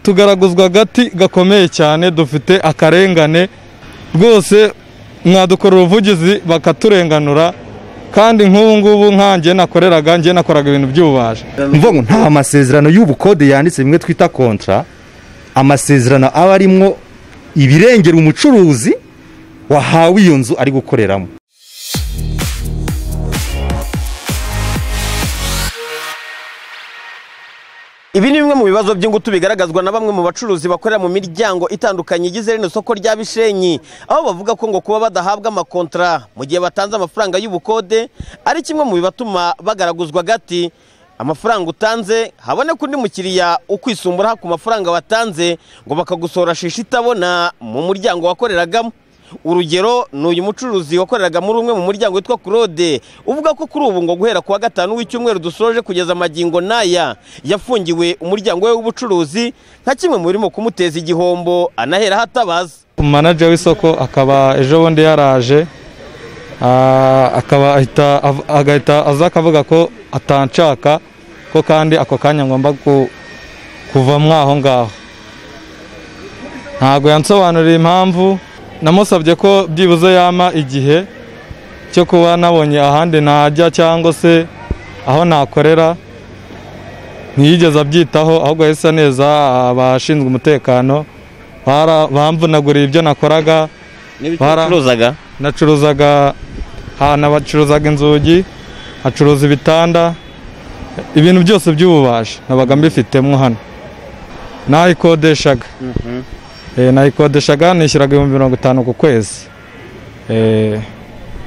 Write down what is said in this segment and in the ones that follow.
tugaraguzwa agati gakomeye cyane dufite akarengane rwose mwadukorera ubuvugizi bakaturenganura kandi nk'ubu ngubu nkanjye nakoreraga njye nakoraga ibintu by'ububaji mvuga ngo nta masezerano y'ubukode yanditse bimwe twita kontra amasezerano aba arimwo ibirengera umucuruzi wahawe iyo nzu ari gukoreramo Ibi ni bimwe mu bibazo by'ingutu bigaragazwa na bamwe mu bacuruzi bakorera mu miryango itandukanye igize rino soko rya Bishenyi aho bavuga ko ngo kuba badahabwa amakontara mu gihe batanze amafaranga y'ubukode ari kimwe mu bibatuma bagaraguzwa agati amafaranga utanze haboneka undi mukiriya ukwisumburaho ku mafaranga watanze ngo bakagusora shishi itabona mu muryango wakoreragamo urugero ni uyu mucuruzi wakoreraga muri umwe mu muryango witwa Claude uvuga ko kuri ubu ngo guhera kuwa gatanu w'icyumweru dusoje kugeza amagingo n'aya yafungiwe umuryango we w'ubucuruzi nka kimwe mu birimo kumuteza igihombo anahera hatabaza umanaje w'isoko akaba ejo bundi yaraje ah, akaba ahita av- agahita aza akavuga ko atanshaka ko kandi ako kanya ngomba ku- kuva mwaho ngaho ntabwo yansobanurira impamvu namusabye ko byibuze yama igihe cyo kuba nabonye ahandi najya cyangwa se aho nakorera ntiyigeze abyitaho ahubwo yahise neza abashinzwe umutekano bara- bamvunaguriye ibyo nakoraga n'ibyo Bara- ucuruzaga nacuruzaga ahantu bacuruzaga inzugi hacuruza ibitanda ibintu byose by'ububaji nabaga mbifitemo hano nayikodeshaga Eh, nayikodeshaga nishyuraga ibihumbi mirongo itanu ku kwezi Eh,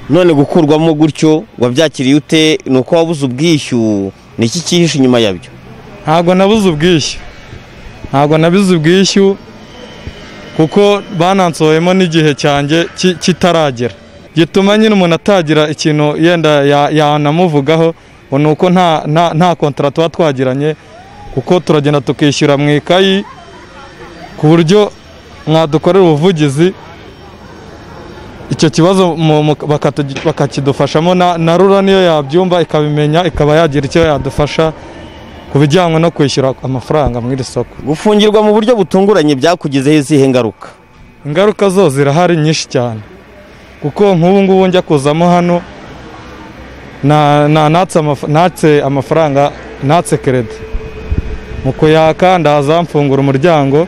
none gukurwamo gutyo wabyakiriye ute ni uko wabuze ubwishyu ni iki cyihishe inyuma yabyo ntabwo nabuze ubwishyu ntabwo nabuze ubwishyu kuko banansohoyemo n'igihe cyanjye ki- kitaragera gituma nyine umuntu atagira ikintu yenda ya- yanamuvugaho ngo ni uko nta nta- nta kontara tuba twagiranye kuko turagenda tukishyura mu ikayi ku buryo mwadukorera ubuvugizi icyo kibazo mu- mu- bakatugi- bakakidufashamo na na rura niyo yabyumva ikabimenya ikaba yagira icyo yadufasha ku bijyanye no kwishyura amafaranga muri iri soko gufungirwa mu buryo butunguranye byakugizeho izihe ngaruka ingaruka zo zirahari nyinshi cyane kuko nk'ubu ngubu njya kuzamo hano na- na- natse amaf- natse amafaranga natse keredi mu kuyaka ndaza mfungura umuryango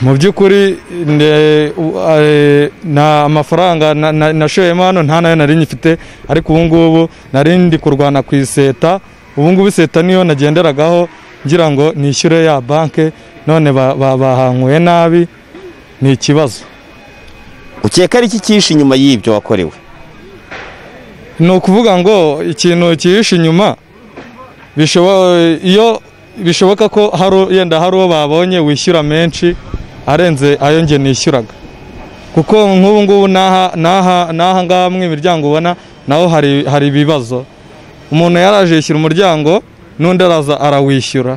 mu by'ukuri nde- u- eh, na amafaranga na- na- nashoyemo hano nta nayo nari nyifite ariko ubu ngubu nari ndi kurwana ku iseta ubu ngubu iseta niyo nagenderagaho ngira ngo nishyure ya banke none ba- ba- bahankuye nabi ni ikibazo ukeka ari iki cyihishe inyuma y'ibyo wakorewe ni ukuvuga ngo ikintu kihishe inyuma bishobo- iyo bishoboka ko hari yenda hari uwo babonye wishyura menshi arenze ayo nge nishyuraga kuko nk'ubu ngubu n'aha n'aha n'aha ngaha mwe imiryango ubona naho hari hari ibibazo umuntu yaraje yishyura umuryango n'undi araza arawishyura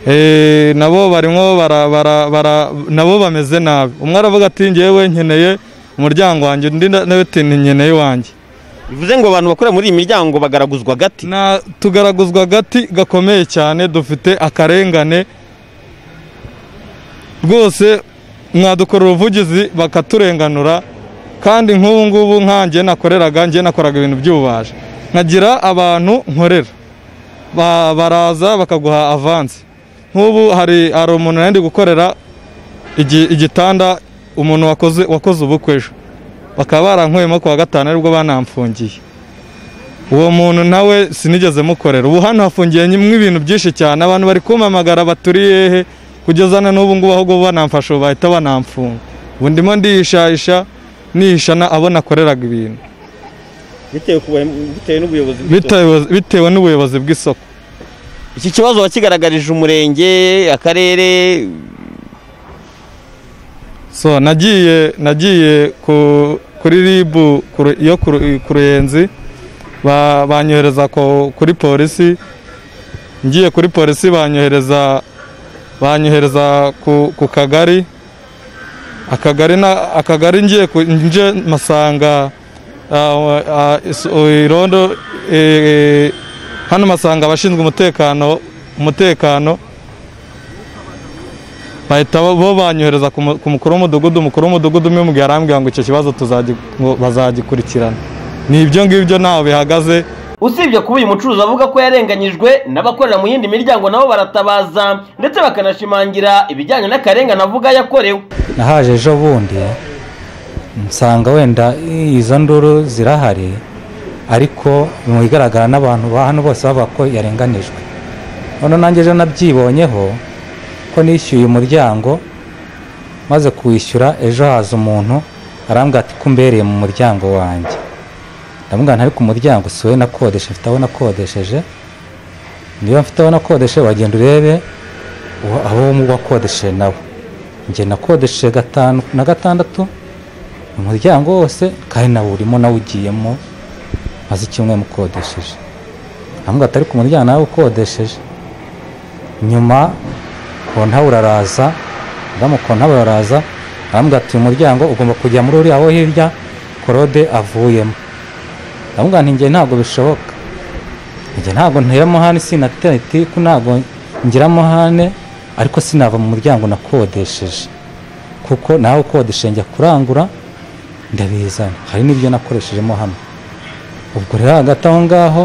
Eh, nabo barimo bara, bara, bara, nabo bameze nabi umwe aravuga ati ngewe nkeneye umuryango wanjye undi na- nawe ati nkeneye wanjye bivuze ngo abantu bakorera muri iyi miryango bagaraguzwa agati na tugaraguzwa agati gakomeye cyane dufite akarengane rwose mwadukorera ubuvugizi bakaturenganura kandi nk'ubu ngubu nkanjye nakoreraga njye nakoraga ibintu by'ububaji nkagira abantu nkorera Ba- baraza bakaguha avansi nk'ubu hari hari umuntu nari ndi gukorera igi- igitanda umuntu wakoze wakoze ubukwe ejo bakaba barankuyemo ku wa gatanu aribwo banamfungiye uwo muntu nawe sinigeze mukorera ubu hano hafungiye nyimwe ibintu byinshi cyane abantu bari kumpamagara baturi hehe kugeza na n'ubu ngubu ahubwo banamfasha ubu bahita banamfunga ubu ndimo ndihishahisha nihisha na- abo nakoreraga ibintu bitewe n'ubuyobozi Bitewe- bitewe n'ubuyobozi bw'isoko iki kibazo wakigaragarije umurenge akarere so nagiye nagiye ku- kuri ribu ku Ru- yo ku Ru- ku ruyenzi ba- banyohereza ku- kuri polisi ngiye kuri polisi banyohereza banyohereza ku, ku kagari akagari na akagari ngiye ku- nje masanga ah, ah, is- irondo eh, hano masanga abashinzwe umutekano umutekano bahita bo banyohereza ku mu- ku mukuru w'umudugudu umukuru w'umudugudu umwe mu gihe arambwira ngo icyo kibazo tuzagi- ngo bazagikurikirana ni ibyo ngibyo ntaho bihagaze usibye kuba uyu mucuruzi avuga ko yarenganyijwe n'abakorera mu yindi miryango nabo baratabaza ndetse bakanashimangira ibijyanye n'akarengane avuga yakorewe nahaje ejo bundi nsanga wenda izo nduru zirahari ariko mu bigaragara n'abantu ba hano bose bavuga ko yarenganijwe none nanjye ejo nabyibonyeho ko nishyuye umuryango maze kuwishyura ejo haza umuntu arambwira ati ko umbereye mu muryango wanjye ndamubwira nti ariko umuryango si wowe nakodesheje mfite aho nakodesheje niba mfite aho nakodesheje wagenda urebe uwa- abo wakodesheje nawe njye nakodesheje gatanu na gatandatu umuryango wose kandi nawe urimo nawe ugiyemo maze icyumweru mukodesheje ntabwo atari ku muryango nawe ukodesheje nyuma konta uraraza adamu konta uraraza arambwira ati uyu muryango ugomba kujya muri uriya wo hirya korode avuyemo ndamubwira nti njye ntabwo bishoboka njye ntabwo nteramo hane sinateti ko ntabwo ngiramo hane ariko sinava mu muryango nakodesheje kuko nawe ukodesheje njya kurangura ndabizana hari n'ibyo nakoreshejemo hano ubwo rero hagati aho ngaho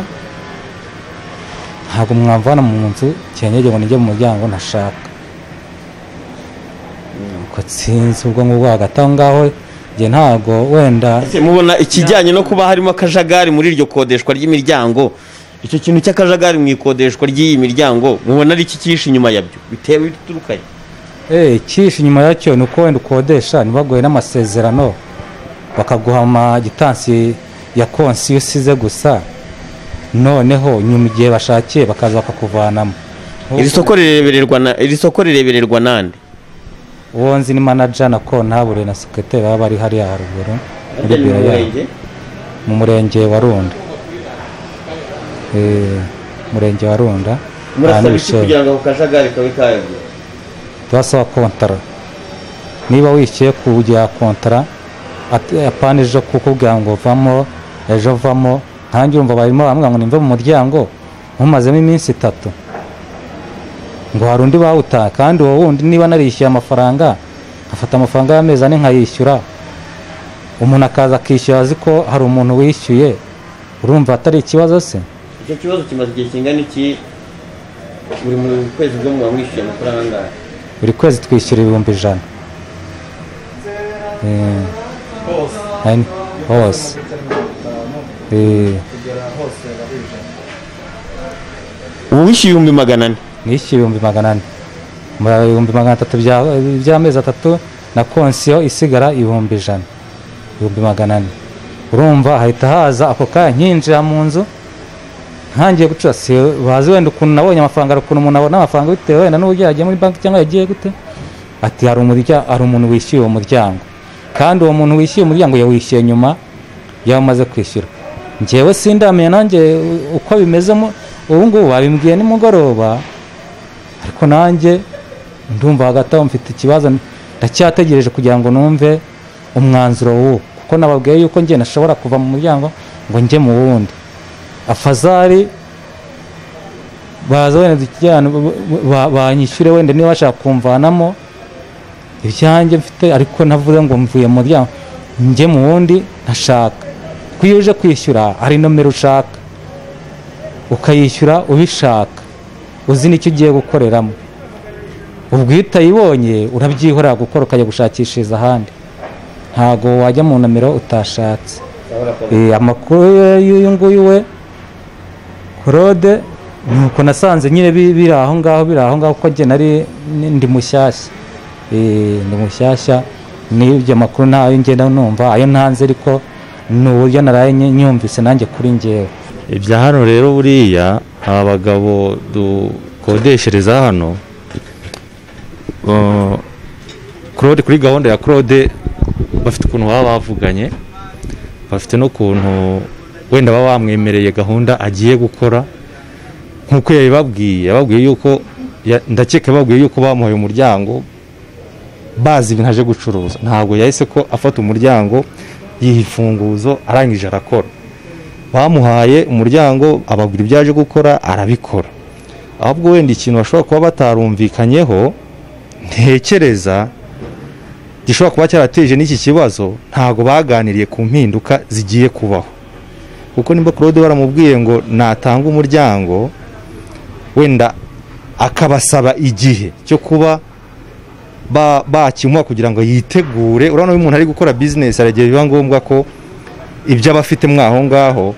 ntabwo mwamvana mu nzu cyenyege ngo nijye mu muryango ntashaka ubwo sinzi ubwo ngubwo hagati aho ngaho njye ntabwo wenda mubona ikijyanye no kuba harimo akajagari muri iryo kodeshwa ry'imiryango icyo kintu cy'akajagari mu ikodeshwa ry'iyi miryango mubona ari iki cyihishe inyuma yabyo bitewe biturukanye Eh, icyishe inyuma yacyo ni uko wenda ukodesha ntibaguhe n'amasezerano bakaguha amagitansi ya konsi iyo usize gusa noneho nyuma igihe bashakiye bakaza bakakuvanamo iri soko rirebererwa na iri soko rirebererwa nande uwo nzi ni manaja na kontabure na sekreteri baba bari hariya haruguru muri biro yabo mu murenge wa runda Eh, murenge wa runda ahantu Bishenyi. ngo ako kajagari kabe kayabyo turasaba kontara niba wishyuye kujya kontara at- apana ejo kukubwira ngo vamo ejo vamo nkange urumva barimo baramuga ngo nimve mu muryango nkumazemo iminsi itatu ngo hari undi bawutaha kandi uwo wundi niba narishyuye amafaranga afata amafaranga y'amezi ane nkayishyura umuntu akaza akishyura azi ko hari umuntu wishyuye urumva atari ikibazo se icyo kibazo kimaze igihe kingana iki buri mu kwezi bwo muba mwishyuye amafaranga angahe buri kwezi twishyura ibihumbi ijana Eh, ari- hose Eh, uwishyuye ibihumbi magana ane nishyuye ibihumbi magana ane Mu bihumbi magana atatu bya- by'amezi atatu na konsiyo isigara ibihumbi ijana ibihumbi magana ane urumva hahita haza ako kanya nkinjira mu nzu ntangiye gucura si bazi wenda ukuntu nabonye amafaranga hari ukuntu umuntu abona amafaranga bitewe wenda n'uburyo yagiye muri banki cyangwa yagiye gute ati hari umurya- hari umuntu wishyuye uwo muryango kandi uwo muntu wishyuye umuryango yawishyuye nyuma y'aho amaze kwishyura njyewe sindamenya nanjye u- uko bimezemo ubu ngubu babimbwiye nimugoroba ariko nanjye ndumva hagati aho mfite ikibazo ndacyategereje kugira ngo numve umwanzuro w'uwo kuko nababwiye yuko njye nashobora kuva mu muryango ngo njye mu wundi afazari baza wenda dukijyana ba- ba- banyishyure wenda niba bashaka kumvanamo ibyanjye mfite ariko navuze ngo mvuye mu muryango njye mu wundi ntashaka kuko iyo uje kwishyura hari nomero ushaka ukayishyura ubishaka uzi n'icyo ugiye gukoreramo ubwo iyo utayibonye urabyihorera gukora ukajya gushakishiriza ahandi ntago wajya mu nomero utashatse Eh, amakuru ye- y'uyu nguyu we claude ni uko nasanze nyine bi- biri aho ngaho biri aho ngaho kuko njye nari ni- ndi mushyashya Eh, ndi mushyashya n'ibyo makuru ntayo ngenda numva ayo ntanze ariko ni uburyo naraye ny- nyumvise nanjye kuri ngewe ibya hano rero buriya aba bagabo dukodeshereza hano uh, Claude kuri gahunda ya Claude bafite ukuntu baba bavuganye bafite n'ukuntu wenda baba bamwemereye gahunda agiye gukora nk'uko yabibabwiye yababwiye yuko ya- ndakeka yababwiye yuko bamuhaye umuryango bazi ibintu aje gucuruza ntabwo yahise ko afata umuryango yiha imfunguzo arangije arakora bamuhaye umuryango ababwira ibyo aje gukora arabikora ahubwo wenda ikintu bashobora kuba batarumvikanyeho ntekereza gishobora kuba cyarateje n'iki kibazo ntabwo baganiriye ku mpinduka zigiye kubaho kuko nimba claude baramubwiye ngo natanga umuryango wenda akabasaba igihe cyo kuba ba- bakimuha kugira ngo yitegure urabona iyo umuntu ari gukora bizinesi hari igihe biba ngombwa ko ibyo aba afitemo aho ngaho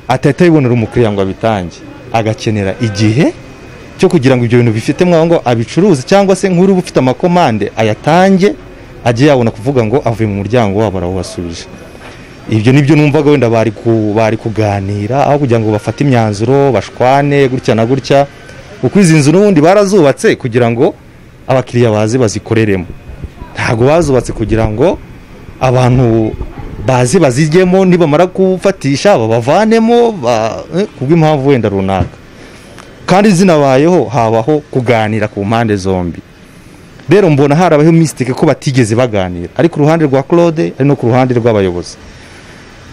atahita abibonera umukiriya ngo abitange agakenera igihe cyo kugira ngo ibyo bintu bifitemo aho ngaho abicuruze cyangwa se nk'uri uba ufite amakomande ayatange ajye yabona kuvuga ngo avuye mu muryango wabo arawubasubije ibyo nibyo numvaga wenda bari ku- bari kuganira aho kugira ngo bafate imyanzuro bashwane gutya na gutya kuko izi nzu n'ubundi barazubatse kugira ngo abakiriya baze bazikoreremo ntabwo bazubatse kugira ngo abantu baze bazijyemo nibamara kufatisha babavanemo ba- eh, kubw'impamvu wenda runaka kandi zinabayeho habaho kuganira ku mpande zombi rero mbona harabaho misitike ko batigeze baganira ari ku ruhande rwa claude ari no ku ruhande rw'abayobozi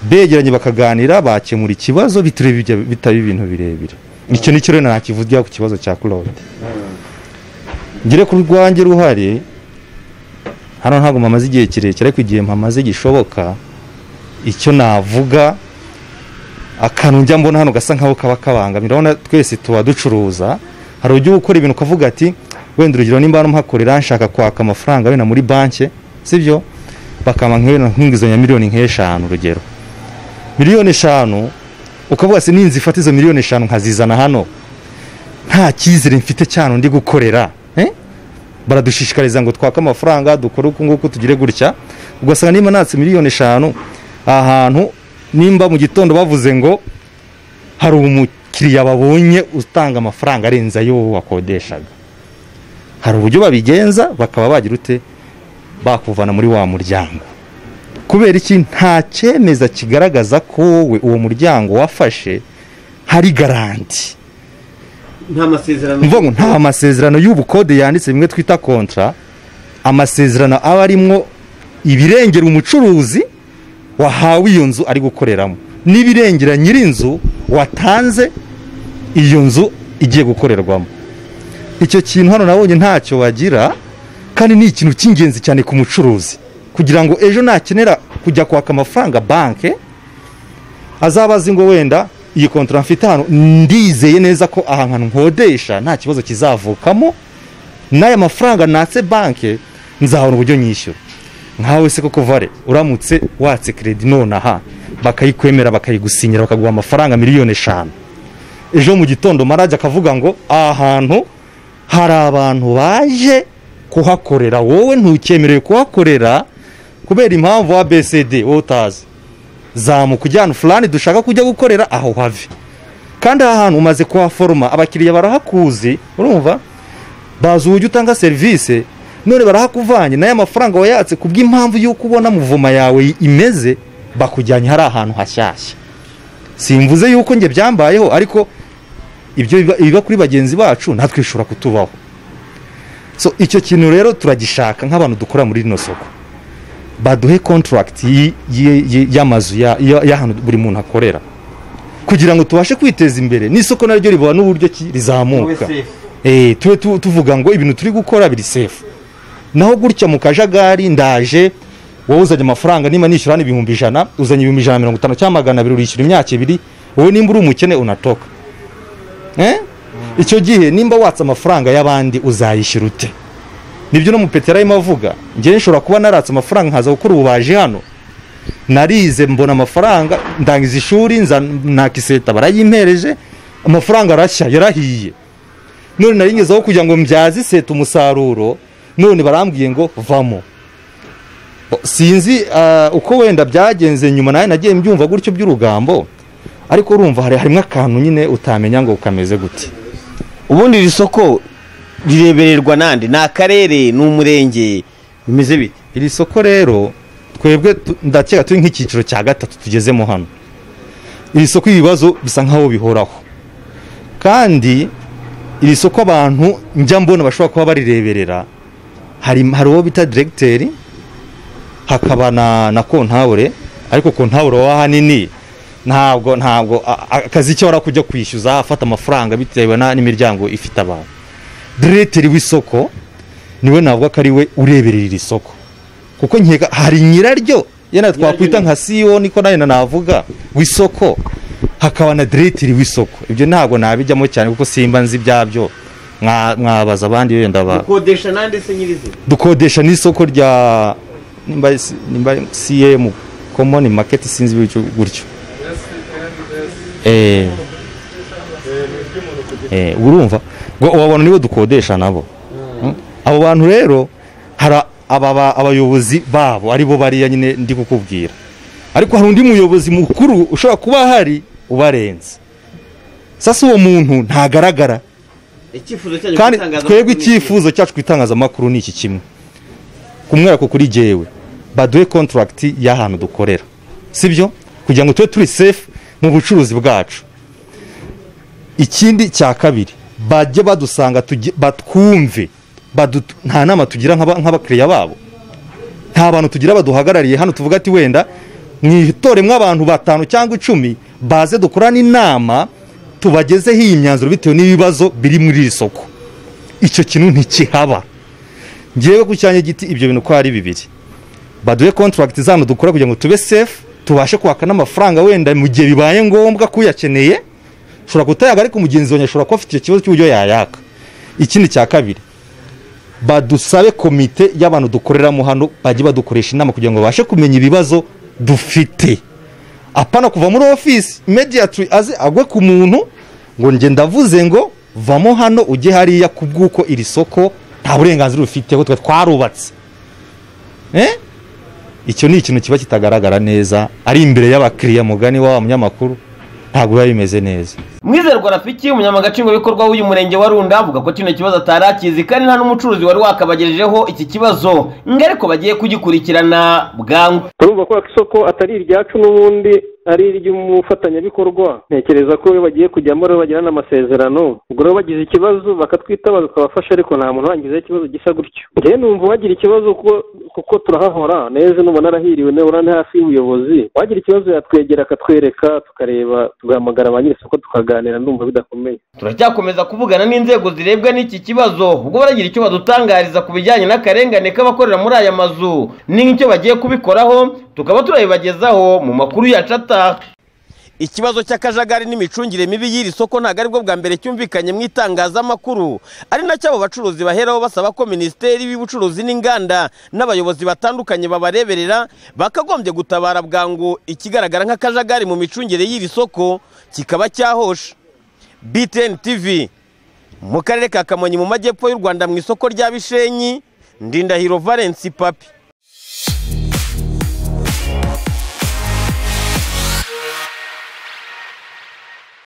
begeranye bakaganira bakemura ikibazo bitari bijya- bitaba ibintu birebire icyo nicyo rero nakivugira ku kibazo cya claude ngere ku rwanjye ruhare hano ntabwo mpamaze igihe kirekire ariko igihe mpamaze gishoboka icyo navuga akantu njya mbona hano gasa nkaho kaba kabangamira urabona twese tuba ducuruza hari ujya ukora ibintu ukavuga ati wenda urugero nimba hano mpakorera nshaka kwaka amafaranga wenda muri banki sibyo bakama nk'inguzanyo ya miliyoni nk'eshanu urugero miliyoni eshanu ukavuga ati n'inzu ifata izo miliyoni eshanu nkazizana hano nta cyizere mfite cyane ndi gukorera eh? baradushishikariza ngo twake amafaranga dukore uku nguku tugire gutya ugasanga niba natse miliyoni eshanu ahantu nimba mu gitondo bavuze ngo hari umukiriya babonye utanga amafaranga arenze ayo wowe wakodeshaga hari uburyo babigenza bakaba bagira ute bakuvana muri wa muryango kubera iki nta cyemeza kigaragaza ko wowe uwo muryango wafashe hari garanti nta masezerano mvuga ngo nta masezerano y'ubukode yanditse bimwe twita kontra amasezerano aba arimwo ibirengera umucuruzi wahawe iyo nzu ari gukoreramo n'ibirengera nyir'inzu watanze iyo nzu igiye gukorerwamo icyo kintu hano nabonye ntacyo wagira kandi ni ikintu cy'ingenzi cyane ku mucuruzi kugira ngo ejo nakenera kujya kwaka amafaranga banki azaba azi ngo wenda iyi kontra mfite hano ndizeye neza ko aha hantu nkodesha nta kibazo kizavukamo n'aya mafaranga natse banki nzabona uburyo nyishyura nkawe se koko vare uramutse watse kredi nonaha bakayikwemera bakayigusinyira bakaguha amafaranga miliyoni eshanu ejo mu gitondo marajya akavuga ngo aha hantu hari abantu baje kuhakorera wowe ntukemerewe kuhakorera kubera impamvu wa BCD wowe utazi zamuka ujyana fulani dushaka kujya gukorera aho have kandi aha hantu umaze kuhaforoma abakiriya barahakuzi urumva bazi uburyo utanga serivisi none barahakuvanye n'aya mafaranga wayatse ku bw'impamvu y'uko ubona muvoma yawe imeze bakujyanye hari ahantu hashyashya simvuze yuko njye byambayeho ariko ibyo biba- ibiba kuri bagenzi bacu natwe bishobora kutubaho so icyo kintu rero turagishaka nk'abantu dukora muri rino soko baduhe contract y- y- y- y'amazu ya- ya- y'ahantu buri muntu akorera kugira ngo tubashe kwiteza imbere n'isoko naryo ribona uburyo ki rizamuka eh tube tu- tuvuga ngo ibintu turi gukora biri safe naho gutya mu kajagari ndaje wowe uzanye amafaranga niba nishyura hano ibihumbi ijana uzanye ibihumbi ijana na mirongo itanu cyangwa magana abiri urishyura imyaka ibiri wowe nimba uri umukene unatoka eh? icyo gihe nimba watse amafaranga y'abandi uzayishyura ute nibyo no mupeterayimo avuga njyewe nshobora kuba naratse amafaranga nkaza gukora ububaji hano narize mbona amafaranga ndangiza ishuri nza nakiseta barayimpereje amafaranga arashya yarahiye none naringezeho kugira ngo mbyaze iseta umusaruro none barambwiye ngo vamo O, sinzi ah, uko wenda byagenze nyuma nawe nagiye mbyumva gutyo by'urugambo ariko urumva hari harimo akantu nyine utamenya ngo kameze gute ubundi iri soko rirebererwa nande ni akarere ni umurenge bimeze bite iri soko rero twebwe tu- ndakeka turi nk'icyiciro cya gatatu tugezemo hano iri soko ibibazo bisa nkaho bihoraho kandi iri soko abantu njya mbona bashobora kuba barireberera hari hari uwo bita diregiteri hakaba na na kontabure ariko kontabure wa hanini ntabwo ntabwo a- a- akazi ke wari kujya kwishyuza afata amafaranga bitewe na- n'imiryango ifite abantu diretiri w'isoko niwe navuga ko ari we ureberera iri soko kuko nkeka hari nyiraryo yenda twakwita nka siyoni ko nayo navuga w'isoko hakaba na diretiri w'isoko ibyo ntabwo nabijyamo cyane kuko simba nzi ibyabyo mwa- mwabaza abandi wenda ba gukodesha nande se nyirizina dukodesha n'isoko rya nimba ari si- nimba ari cm common market sinzi ibyo gutyo Eh, eh, urumva ngo abo bantu nibo dukodesha nabo Mm. abo bantu rero hari aba- aba- abayobozi babo aribo bariya nyine ndi kukubwira ariko hari undi muyobozi mukuru ushobora kuba ahari ubarenze sasa uwo muntu ntagaragara icyifuzo cyanyu kandi cy'itangazamakuru twebwe ni iki? icyifuzo cyacu ku itangazamakuru ni iki kimwe kumwera ko kuri jyewe baduhe kontaragiti y'ahantu dukorera sibyo kugira ngo tube turi sefu mu bucuruzi bwacu ikindi cya kabiri bajye badusanga tugi- batwumve badu- nta nama tugira nk'aba- nk'abakiriya babo nta bantu tugira baduhagarariye hano tuvuga ati wenda mwitore mw'abantu batanu cyangwa icumi baze dukorane inama tubagezeho iyi myanzuro bitewe n'ibibazo biri muri iri soko icyo kintu ntikihaba ngewe ku cyanya giti ibyo bintu uko ari bibiri baduhe kontragiti zano dukora kugira ngo tube sefu tubashe kwaka n'amafaranga wenda mu gihe bibaye ngombwa ko uyakeneye ushobora kutayaga ariko mugenzi wawe ashobora kuba afite icyo kibazo cy'uburyo yayaka ikindi cya kabiri badusabe komite y'abantu dukoreramo hano bajye badukoresha inama kugira ngo babashe kumenya ibibazo dufite apana kuva muri ofisi immediately aze agwe ku muntu ngo njye ndavuze ngo vamo hano ujye hariya ku bw'uko iri soko nta burenganzira ubifiteho twe twarubatse Eh? icyo ni ikintu kiba kitagaragara neza ari imbere y'abakiriya mugani wa wa munyamakuru ntabwo biba bimeze neza Mwizerwa Rafiki umunyamagatsingwabikorwa w'uyu murenge wa Runda avuga ko kino kibazo atari akizi kandi nta n'umucuruzi wari wakabagejejeho iki kibazo ngo ariko bagiye kugikurikirana bwangu turumva ko isoko atari iryacu n'ubundi ari iry'umufatanyabikorwa ntekereza ko iyo bagiye kujyamo rero bagirana amasezerano ubwo rero bagize ikibazo bakatwitaba bikabafasha ariko nta muntu wangizeho ikibazo gisa gutyo njyewe numva wagira ikibazo kuko kuko turahahora neza nubona arahiriwe nawe urane hafi y'ubuyobozi wagira ikibazo yatwegera akatwereka tukareba tugahamagara ba nyir'isoko tukaganira ndumva bidakomeye turacyakomeza kuvugana n'inzego zirebwa n'iki kibazo ubwo baragira icyo badutangariza ku bijyanye n'akarengane k'abakorera muri aya mazu n'icyo bagiye kubikoraho tukaba turabibagezaho mu makuru yacu ataha ikibazo cy'akajagari n'imicungire mibi y'iri soko ntabwo aribwo bwa mbere cyumvikanye mu itangazamakuru ari nacyo abo bacuruzi baheraho basaba ko minisiteri y'ubucuruzi n'inganda n'abayobozi batandukanye babareberera bakagombye gutabara bwangu ikigaragara nk'akajagari mu micungire y'iri soko kikaba cyahosha btn tv mu karere ka kamonyi mu majyepfo y'u rwanda mu isoko rya bishenyi ndindahiro valence papi